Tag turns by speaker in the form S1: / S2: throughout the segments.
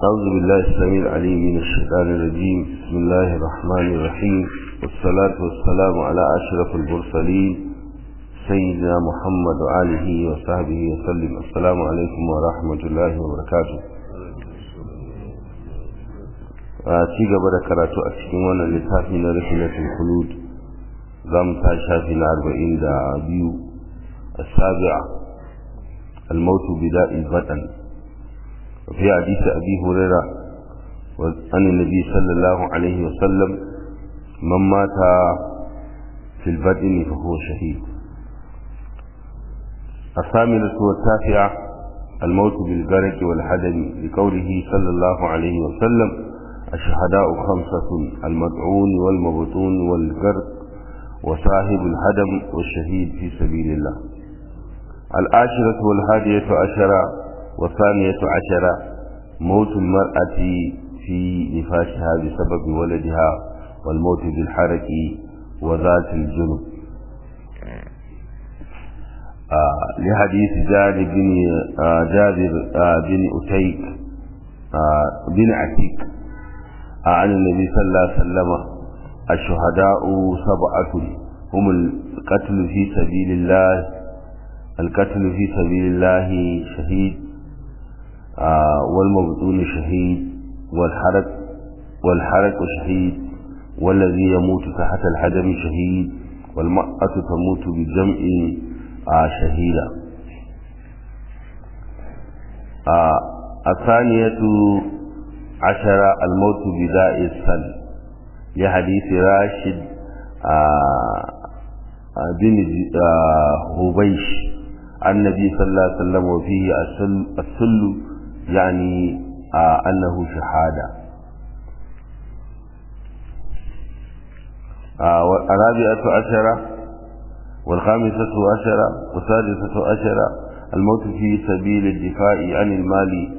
S1: أعوذ بالله السميع العليم من الشيطان الرجيم بسم الله الرحمن الرحيم والصلاة والسلام على أشرف المرسلين سيدنا محمد وآله وصحبه وسلم السلام عليكم ورحمة الله وبركاته ci gaba da karatu a cikin wannan littafi na rahilatul khulud za mu ta shafi na arba'in da biyu السابعة الموت بداء البطن وفي حديث أبي هريرة عن النبي صلى الله عليه وسلم من مات في البدن فهو شهيد الثامنة والتاسعة الموت بالغرق والحدم لقوله صلى الله عليه وسلم الشهداء خمسة المدعون والمبطون والغرق وصاحب الهدم والشهيد في سبيل الله العاشرة والهادية عشرة والثانية عشرة موت المرأة في نفاشها بسبب ولدها والموت بالحرك وذات الجنب آه لحديث جابر بن آه جابر آه بن أتيك بن عتيك عن النبي صلى الله عليه وسلم الشهداء سبعة هم القتل في سبيل الله القتل في سبيل الله شهيد آه والمبطون شهيد والحرق والحرق شهيد والذي يموت تحت الحجم شهيد والمرأة تموت بالجمع آه شهيدا آه الثانية عشرة الموت بداء السل لحديث راشد بن هبيش النبي صلى الله عليه وسلم وفيه السل, السل يعني أنه شهادة الرابعة عشرة والخامسة عشرة والسادسة عشرة الموت في سبيل الدفاع عن المال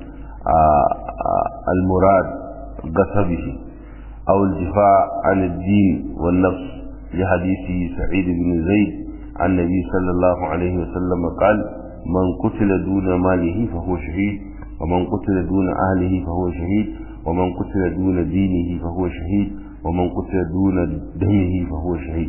S1: المراد قصبه أو الدفاع عن الدين والنفس لحديث سعيد بن زيد عن النبي صلى الله عليه وسلم قال من قتل دون ماله فهو شهيد ومن قتل دون أهله فهو شهيد ومن قتل دون دينه فهو شهيد ومن قتل دون دمه فهو شهيد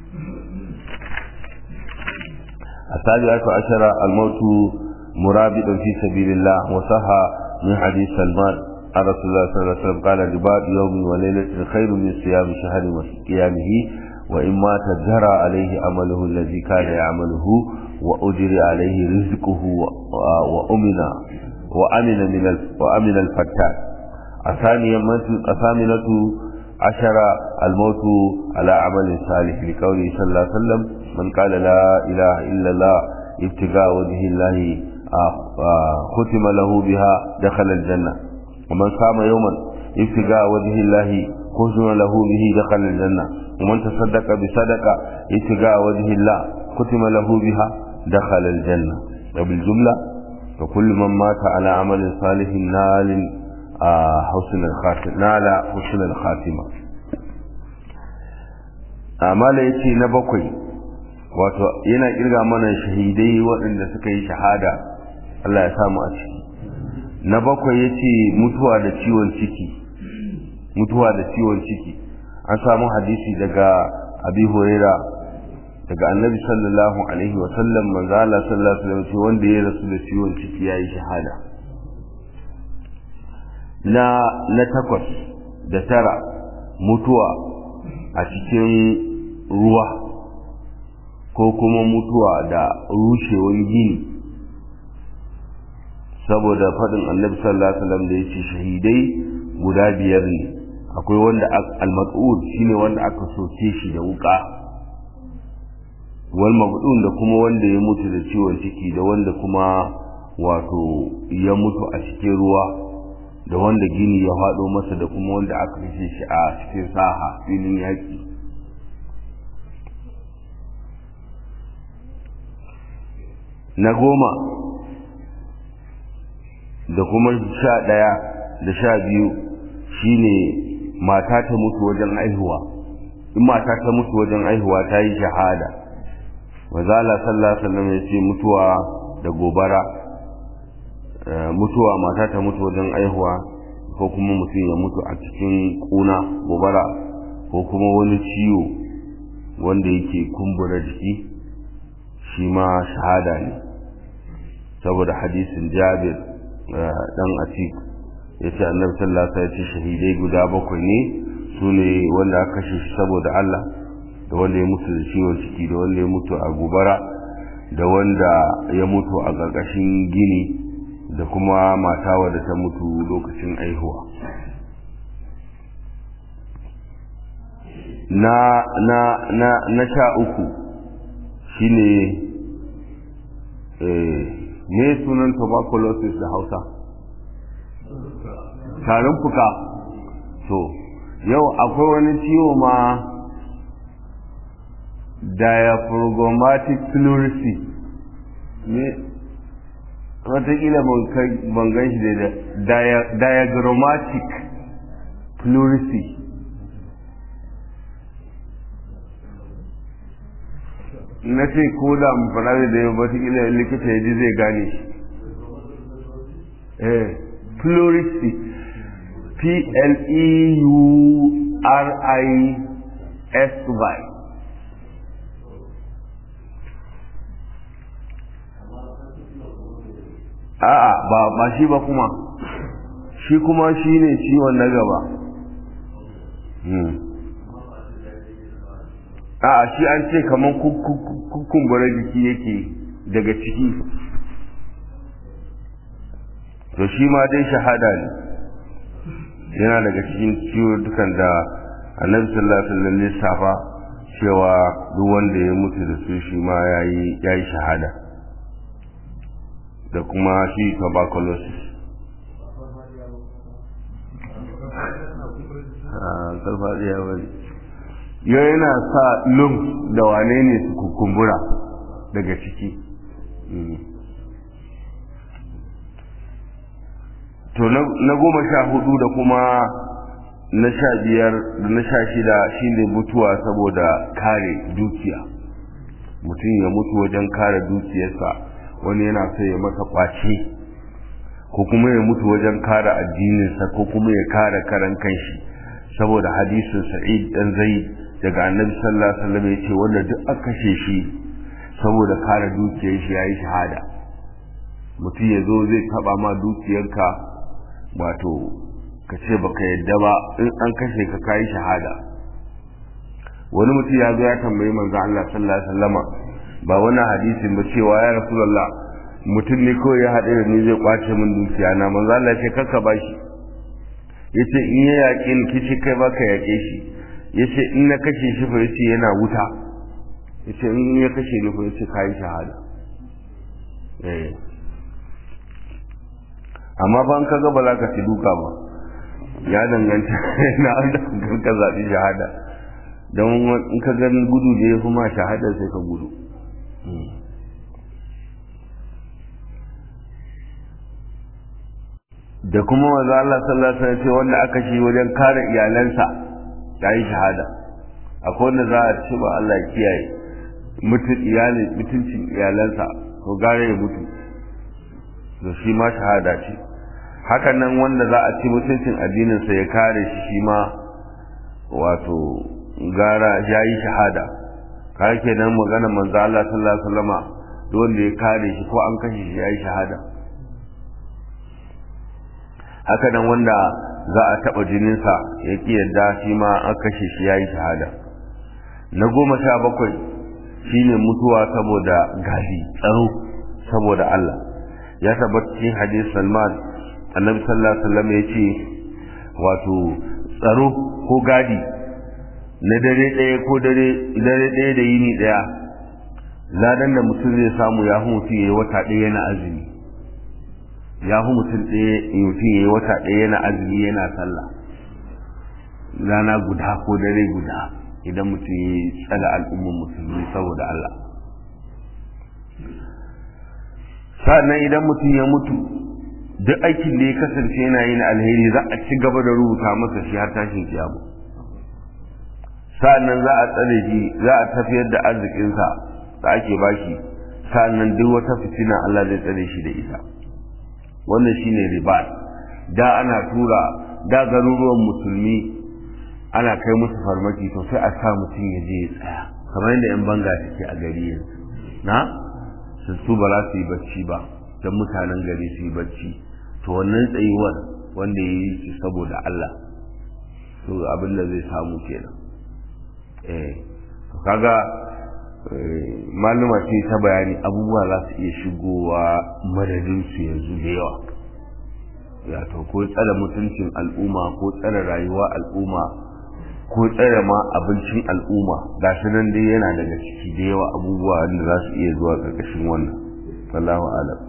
S1: السابعة عشر الموت مرابطا في سبيل الله وصح من حديث سلمان عن رسول الله صلى الله عليه وسلم قال رباط يوم وليلة خير من صيام شهر وقيامه وإن مات جرى عليه عمله الذي كان يعمله وأجري عليه رزقه وأمن وأمن من وأمن الفتان الثانية الثامنة عشر الموت على عمل صالح لقوله صلى الله عليه وسلم من قال لا إله إلا الله ابتغاء وجه الله ختم له بها دخل الجنة ومن صام يوما ابتغاء وجه الله ختم له به دخل الجنة ومن تصدق بصدقة ابتغاء وجه الله ختم له بها دخل الجنة وبالجملة وكل من مات على عمل صالح نال حسن الخاتمة نال حسن الخاتمة amala ya ce na bakwai wato yana kirga mana shahidai waɗanda suka yi shahada Allah ya samu a ciki na bakwai ya ce mutuwa da ciwon ciki mutuwa da ciwon ciki an samu hadisi daga abi huraira daga annabi sallallahu alaihi wa sallam manzo Allah sallallahu alaihi wa sallam wanda ya rasu da ciwon ciki yayi shahada na na takwas da tara mutuwa a cikin ruwa ko kuma mutuwa da rushewan gini saboda faɗin annabi sallallahu alaihi wasallam da yace shahidai guda biyar ne akwai wanda al-mas'ud shine wanda aka soke shi da wuka wal mabdun da kuma wanda ya mutu da ciwon ciki da wanda kuma wato ya mutu a cikin ruwa da wanda gini ya faɗo masa da kuma wanda aka kashe shi a cikin saha filin yaƙi na goma da kuma sha ɗaya da sha biyu shine mata ta mutu wajen aihuwa in mata ta mutu wajen aihuwa ta yi shahada wazala sallallahu alaihi wasallam ya ce mutuwa da gobara mutuwa mata ta mutu wajen aihuwa ko kuma mutum ya mutu a cikin kuna gobara ko kuma wani ciwo wanda yake kumbura jiki shi ma shahada ne saboda hadisin jabir dan atik ya ce annabi sallallahu alaihi wasallam shahidai guda bakwai ne su ne wanda aka kashe shi saboda Allah da wanda ya mutu da ciwon ciki da wanda ya mutu a gobara da wanda ya mutu a ƙarƙashin gini da kuma mata wadda ta mutu lokacin aihuwa na na na na sha uku shine eh me sunan tuberculosis da Hausa tarin fuka to yau akwai wani ciwo ma diaphragmatic pleurisy ne watakila ban gan shi da diagrammatic pleurisy na ce ko da amfani da yau watakila likita ya ji zai gane shi eh pleurisy p-l-e-u-r-i-s-y a'a ba ba shi ba kuma shi kuma shi ne ciwon na gaba a'a shi an ce kamar kukumbura jiki yake daga ciki to shi ma dai shahada ne yana daga cikin ciwo dukan da annabi sallallahu alaihi wasallam lissafa cewa duk wanda ya mutu da su shi ma yayi yayi shahada da kuma shi tuberculosis karfadiya wani yau yana sa lum da wane ne su kukumbura daga ciki to na goma sha hudu da kuma na sha biyar da na sha shida shine mutuwa saboda kare dukiya mutum ya mutu wajen kare dukiyarsa wani yana so ya masa kwace ko kuma ya mutu wajen kare addininsa ko kuma ya kare karan kanshi saboda hadisin sa'id dan zaid daga annabi sallallahu alaihi wasallam yace wanda duk aka kashe shi saboda kare dukiyar shi yayi shahada mutum ya zo zai taba ma dukiyarka wato ka ce baka yadda ba in an kashe ka kayi shahada wani mutum ya zo ya tambayi manzo Allah sallallahu alaihi wasallama ba wani hadisin ba cewa ya rasulullah mutum ne kawai ya haɗe da ni zai kwace min dukiya na manzo Allah ya ce karka bashi yace in ya yaƙe ni kici kai baka yaƙe shi yace in na kashe shi fa yace yana wuta yace in ya kashe ni fa yace kai shahada eh amma ban ka ga ba za ka ci duka ba ya danganta na an ka zaɓi shahada don in ka gani gudu da ya fi ma shahada sai ka gudu da kuma maza Allah sallallahu alaihi wasallam wanda aka shi wajen kare iyalansa ya yi shahada akwai wanda za a ci ba Allah kiyaye mutun iyali mutuncin iyalansa to gare ya mutu to shi ma shahada ce hakan nan wanda za a ci mutuncin addininsa ya kare shi shi ma wato gara ya yi shahada kare kenan magana manzo Allah sallallahu alaihi wasallama duk wanda ya kare shi ko an kashe shi ya yi shahada haka nan wanda za a taɓa jininsa ya ƙi yadda shi ma an kashe shi ya yi shahada na goma sha bakwai shine mutuwa saboda gadi tsaro saboda Allah ya tabbata cikin hadis Salman annabi sallallahu alaihi wasallam ya ce wato tsaro ko gadi na dare ɗaya ko dare dare ɗaya da yini ɗaya ladan da mutum zai samu ya hu mutum yayi wata ɗaya yana azumi ya hu mutum ɗaya mutum yayi wata ɗaya yana azumi yana sallah rana guda ko dare guda idan mutum ya tsala al'ummar musulmi saboda Allah sa'annan idan mutum ya mutu duk aikin da ya kasance yana yin alheri za a ci gaba da rubuta masa shi har tashin kiyama sa'annan za a tsare shi za a tafiyar da arzikinsa da ake bashi sa'annan duk wata fitina Allah zai tsare shi da ita wannan shine riba da ana tura da garuruwan musulmi ana kai musu farmaki to sai a sa mutum ya je ya tsaya kamar yadda yan banga suke a gari yanzu na su su ba za su yi bacci ba don mutanen gari su yi bacci to wannan tsayuwar wanda ya yi shi saboda Allah to abin da zai samu kenan eh to kaga maluma ce ta bayani abubuwa za su iya shigowa madadin su yanzu da yawa ya to ko tsare mutuncin al'umma ko tsare rayuwa al'umma ko tsare ma abincin al'umma ga shi nan dai yana daga ciki da yawa abubuwa da za su iya zuwa ƙarƙashin wannan wallahu alam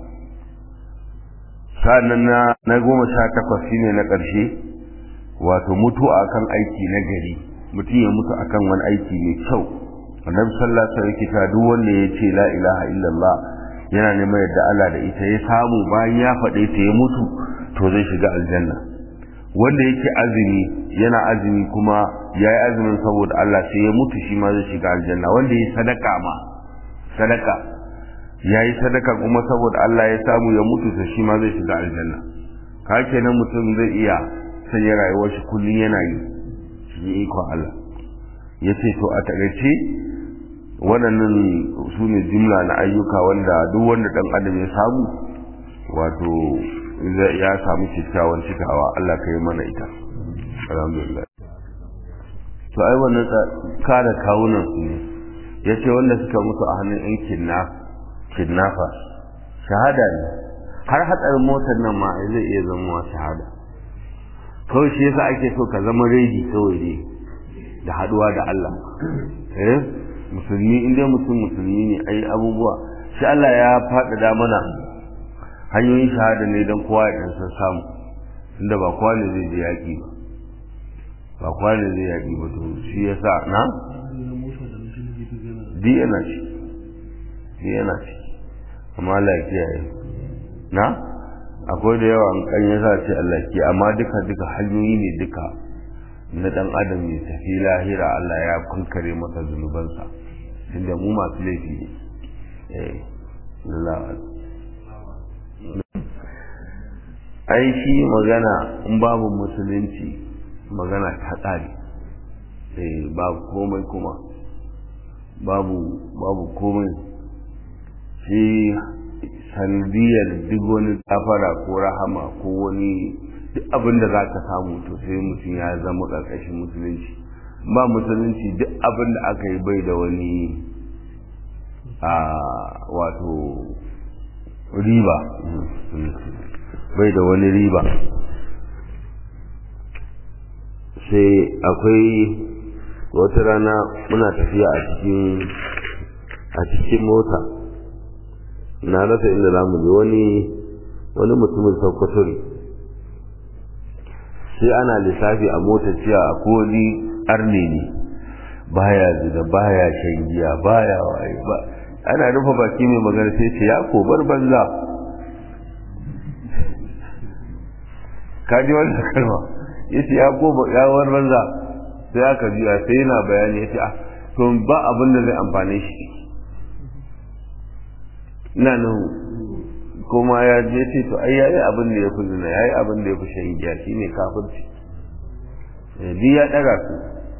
S1: sa'annan na na goma sha takwas shine na ƙarshe wato mutu akan aiki na gari mutum ya mutu akan wani aiki mai kyau annabi sallallahu alaihi wasallam duk wanda ya ce la ilaha illallah yana neman yadda Allah da ita ya samu bayan ya faɗe ta ya mutu to zai shiga aljanna wanda yake azumi yana azumi kuma ya yi azumin saboda Allah sai ya mutu shi ma zai shiga aljanna wanda ya sadaka ma sadaka ya yi sadaka kuma saboda Allah ya samu ya mutu to shi ma zai shiga aljanna ka kenan mutum zai iya sanya rayuwar shi kullum yana yi shi ikon Allah ya ce to a takaice waɗannan su ne jumla na ayyuka wanda duk wanda ɗan adam ya samu wato ya samu kyakkyawan cikawa Allah ka yi mana ita alhamdulillah to ai wannan kada kawunan su ne ya ce wanda suka mutu a hannun yan kidnapper shahada ne har hatsarin motar nan ma zai iya zama shahada kawai shi yasa ake so ka zama ready kawai ne da haduwa da Allah eh musulmi inda mutum musulmi ne ai abubuwa shi Allah ya faɗaɗa mana hanyoyin shahada ne don kowa ya ɗan san samu inda ba kowa ne zai je yaƙi ba ba kowa ne zai yaƙi ba to shi ya sa na di yana ci di yana ci amma Allah ya kiyaye na akwai da yawa an kan yasa ce Allah ke amma duka duka hanyoyi ne duka na dan adam ne tafi lahira Allah ya kunkare masa zunubansa tunda mu masu laifi ne eh Allah ai shi magana in babu musulunci magana ta tsari eh babu komai kuma babu babu komai shi sanadiyar duk wani gafara ko rahama ko wani duk abin da za ka samu to sai mutum ya zama ƙarƙashin musulunci ba musulunci duk abin da aka yi bai da wani a wato riba bai da wani riba sai akwai wata rana muna tafiya a cikin a cikin mota na rasa inda za mu je wani wani mutumin sokoto ne sai ana lissafi a mota cewa a koli arne ne baya zina baya shan giya baya waye ba ana rufe baki mai magana sai ce ya kobar banza kaji wannan kalma ya ce ya koba ya war banza sai aka juya sai yana bayani ya ce ah to ba abin da zai amfane shi ina nan kuma ya je ce to ai yayi abin da ya fi zina yayi abin da ya fi shan giya shine kafirci bi ya daga su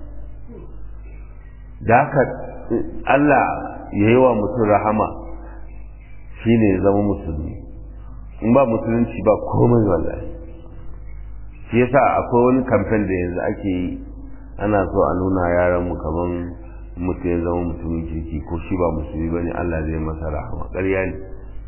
S1: da haka Allah ya yi wa mutum rahama shine ya zama musulmi in ba musulunci ba komai wallahi shi yasa akwai wani kamfen da yanzu ake yi ana so a nuna yaran mu kaman mutum ya zama mutumin kirki ko shi ba musulmi bane Allah zai masa rahama ƙarya ne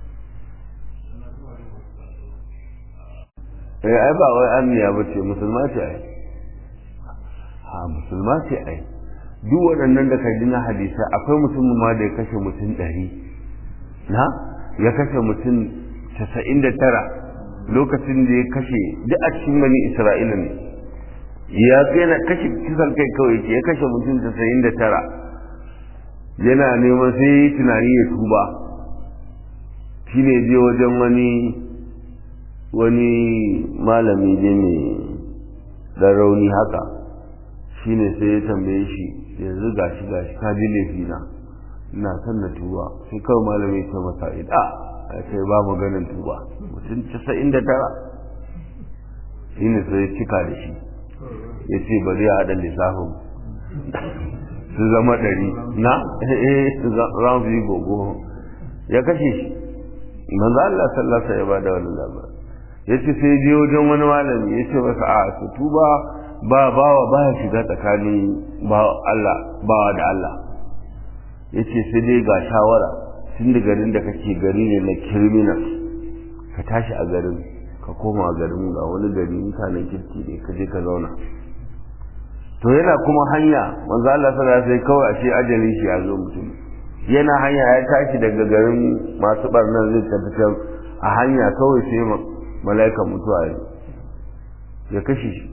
S1: eh ai ba wai anniya ba ce musulma ce ai ha musulma ce ai duk waɗannan da ka ji na hadisa akwai mutumin ma da ya kashe mutum ɗari na ya kashe mutum casa'in da tara lokacin da ya kashe duk a cikin bani isra'ila ne ya yana kashe kisan kai kawai ce ya kashe mutum casa'in da tara yana neman sai tunani ya tuba shi ne je wajen wani wani malami ne mai ɗan rauni haka shi ne sai ya tambaye shi yanzu gashi gashi ka ji laifina ina son na tuba sai kawai malami ya ce masa ida a ce ba maganin tuba mutum casa'in da tara shi ne sai cika da shi ya ce bari ya haɗa lissafin su zama ɗari na eh za mu yi gogo ya kashe shi manzo Allah sallallahu alaihi ya bada wannan labarin yace sai je wajen wani malami yace masa a su tuba ba bawa ba ya shiga tsakanin ba Allah bawa da Allah yace sai dai ga shawara tun da garin da kake gari ne na criminal ka tashi a garin ka koma garin ga wani gari mutanen kirki ne ka je ka zauna to yana kuma hanya manzo Allah sallallahu alaihi kawai ashe ajalin shi ya zo mutum yana hanya ya tashi daga garin masu barnan zai tafi can a hanya kawai sai mala'ikan mutuwa ya kashe shi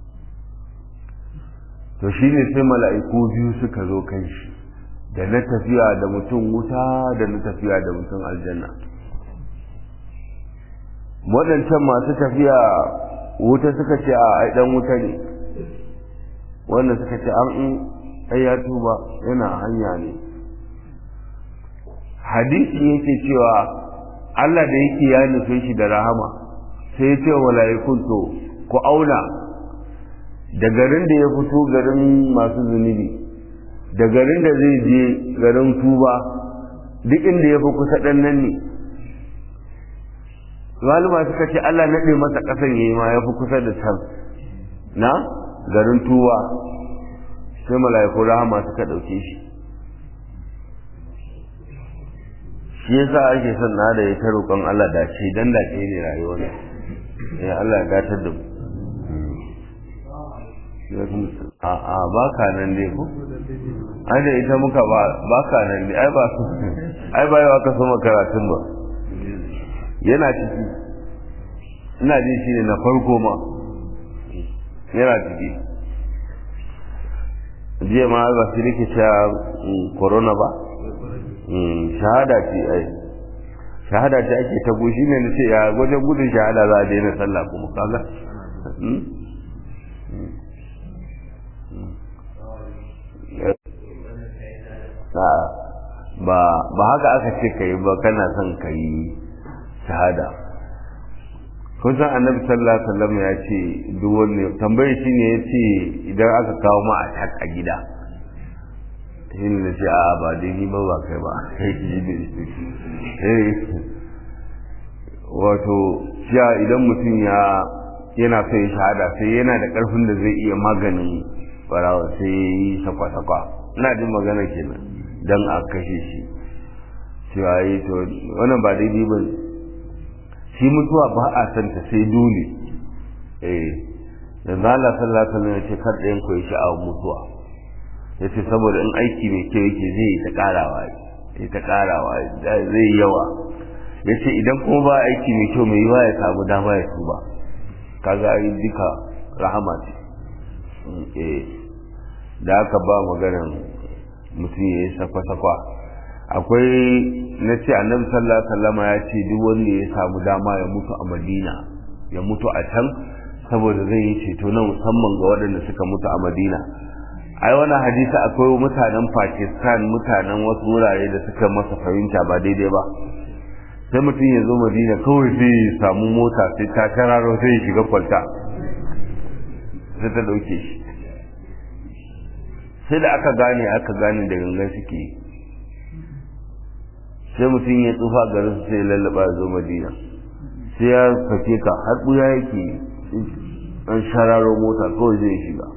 S1: to shine sai mala'iku biyu suka zo kan shi da na tafiya da mutum wuta da na tafiya da mutum aljanna waɗancan masu tafiya wuta suka ce a ɗan wuta ne wanda suka ce an ai ya tuba yana hanya ne hadisi yake cewa Allah da yake ya nufe shi da rahama sai ya ce wa mala'ikun to ku auna da garin da ya fito garin masu zunubi da garin da zai je garin tuba duk inda ya fi kusa ɗan nan ne maluma suka ce Allah naɗe masa ƙasan yayi ma ya fi kusa da can na garin tuba sai mala'iku rahama suka ɗauke shi shi yasa ake son na da ya ta roƙon Allah da ce dan da ke ne rayuwar ya Allah ya gatar da mu a a ba ka nan dai ko ai da ita muka ba ba ka nan dai ai ba su ai ba yawa ka so karatun ba yana ciki ina jin shi ne na farko ma yana ciki jiya ma ba su rike cewa corona ba shahada ce ai shahada ce ake ta gushi ne na ce ya wajen gudun shahada za a daina sallah kuma kaga ba ba haka aka ce ka yi ba kana son ka yi shahada kun san annabi sallallahu alaihi wasallam ya ce duk wanda tambaye shi ne ya ce idan aka kawo ma a a gida shi ne ce a ba dai ni ba ba kai ba wato ya idan mutum ya yana son ya shahada sai yana da karfin da zai iya maganin barawa sai ya yi sakwa-sakwa ina jin magana kenan don a kashe shi cewa yi to wannan ba daidai ba ne shi mutuwa ba a santa sai dole eh yanzu Allah sallallahu alaihi wasallam ya ce kar ɗayan ku ya sha'awar mutuwa ya ce saboda in aiki mai kyau yake zai yi ta karawa ya ta karawa zai yawa ya ce idan kuma ba aiki mai kyau mai yiwa ya samu dama ya tuba kaga ai duka rahama ce eh da aka ba maganan mutum ya yi sakwa-sakwa akwai na ce annabi sallallahu alaihi wasallam ya ce duk wanda ya samu dama ya mutu a madina ya mutu a can saboda zai yi ceto na musamman ga waɗanda suka mutu a madina ai wannan hadisi akwai mutanen pakistan mutanen wasu wurare da suka masa fahimta ba daidai ba sai mutum ya zo madina kawai sai ya samu mota sai ta kararo sai ya shiga kwalta sai ta ɗauke shi sai da aka gane aka gane da gangan suke sai mutum ya tsufa garin su sai lallaba ya zo madina sai ya fake ka har ɓuya yake an shararo mota kawai zai shiga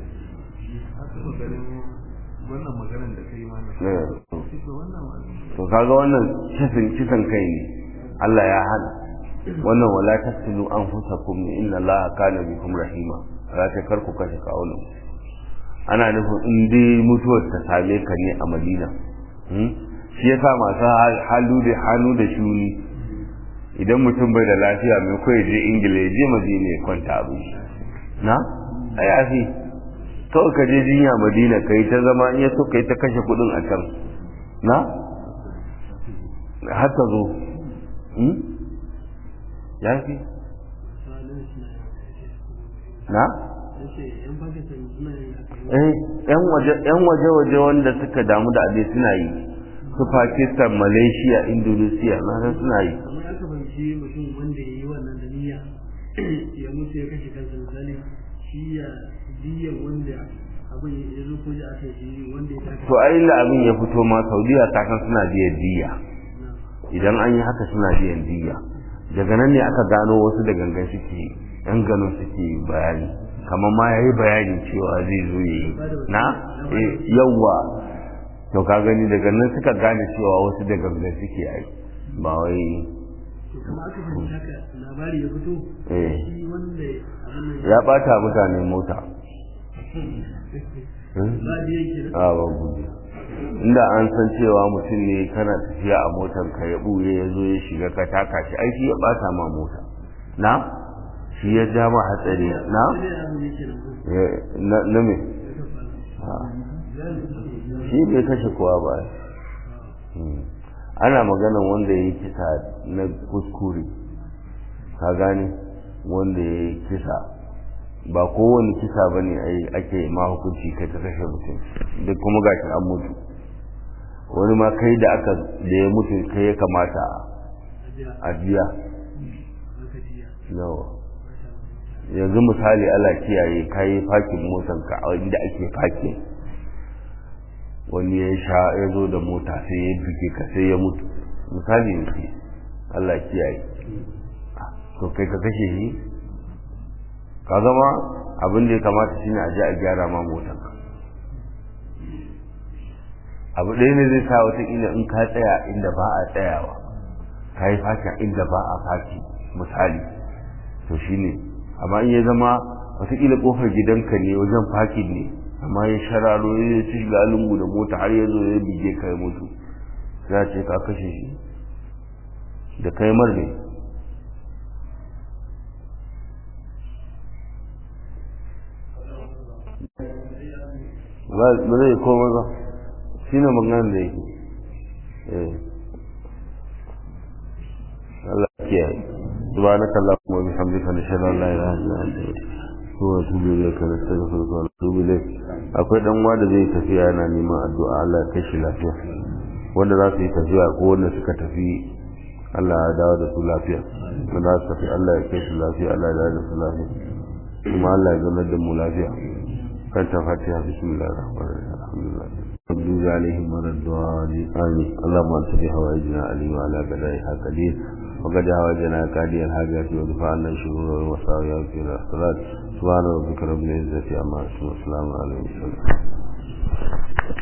S1: to kaga wannan kisan kai ne Allah ya hana wannan wala tasilu anfusakum inna Allah kana bikum rahima za ta karku kashe kawunan ana nufin in dai mutuwar ta same ka ne a madina shi ya sa masu halu da hannu da shuni idan mutum bai da lafiya mai kawai je ingila ya je madina ya kwanta abin shi na a yafi kawai ka je jinya madina ka yi ta zama in ya so ka yi ta kashe kudin a can na har ta zo ya fi na eh yan waje yan waje waje wanda suka damu da abin suna yi su Pakistan Malaysia Indonesia na san suna yi
S2: ya mutu ya kashe kansa misali shi ya diyan wanda abin ya zo ko ya aka shi wanda ya taka
S1: to ai illa abin ya fito ma saudiya ta kan suna biyan diya idan an yi haka suna biyan diya daga nan ne aka gano wasu da gangan suke yan ganin suke bayani kamar ma ya yi bayani cewa zai zo yi na yawwa to ka gani daga nan suka gane cewa wasu da gangan suke yi ba wai
S2: kuma aka fahimci haka labari ya fito
S1: eh
S2: shi wanda abin nan
S1: ya bata mutane mota
S2: ba da yake da
S1: a ba gudu inda an san cewa mutum ne kana tafiya a motar ka ya buye ya zo ya shiga ka taka shi aiki ya bata ma mota na shi ya ja ma hatsari na
S2: sai abin yake nan ko
S1: Eh, na na me shi bai kashe kowa ba Hmm. ana maganan wanda ya yi kisa na kuskure ka gane wanda ya yi kisa ba kowane kisa ba ne ake ma hukunci kai ta kashe mutum duk kuma gashi an mutu wani ma kai da aka da ya mutu kai ya kamata
S2: ajiya
S1: a biya
S2: aka jiya
S1: nawa yanzu misali ala kiyaye kayi fakin motanka a inda ake fakin wani ya sha ya zo da mota sai ya buge ka sai ya mutu misali ne Allah kiyaye to kai ka kashe shi ka zama abin da ya kamata shine a je a gyara ma motanka abu ɗaya ne zai sa wataƙila in ka tsaya inda ba a tsayawa ka yi fakin inda ba a faki misali to shine amma in ya zama wataƙila ƙofar gidanka ne wajen fakin ne amma ya shararo ya ci shiga lungu da mota har ya zo ya bige ka ya mutu za ce ka kashe shi da kai mar ne ba zai koma ba shi ne maganar da yake eh Allah ya kiyaye سبحانك اللهم وبحمدك نشهد ان لا اله الا انت ونتوب اليك نستغفرك ونتوب اليك akwai dan uwa da zai tafiya yana neman addu'a Allah ya kashi lafiya wanda za su yi tafiya ko wanda suka tafi Allah ya dawo da su lafiya wanda za su tafi Allah ya kashi lafiya Allah ya dawo da su lafiya kuma Allah ya zama da mu lafiya kan ta fatiha bismillahir rahmanir rahim alhamdulillah مغضوب عليهم ولا الضالين آمين اللهم انت بهوائجنا عليم وعلى بلائها قدير وقد هواجنا كادي الحاجات ودفع عنا الشرور والمصائب في الصلاة سبحان ربك رب العزة عما يصفون وسلام على المرسلين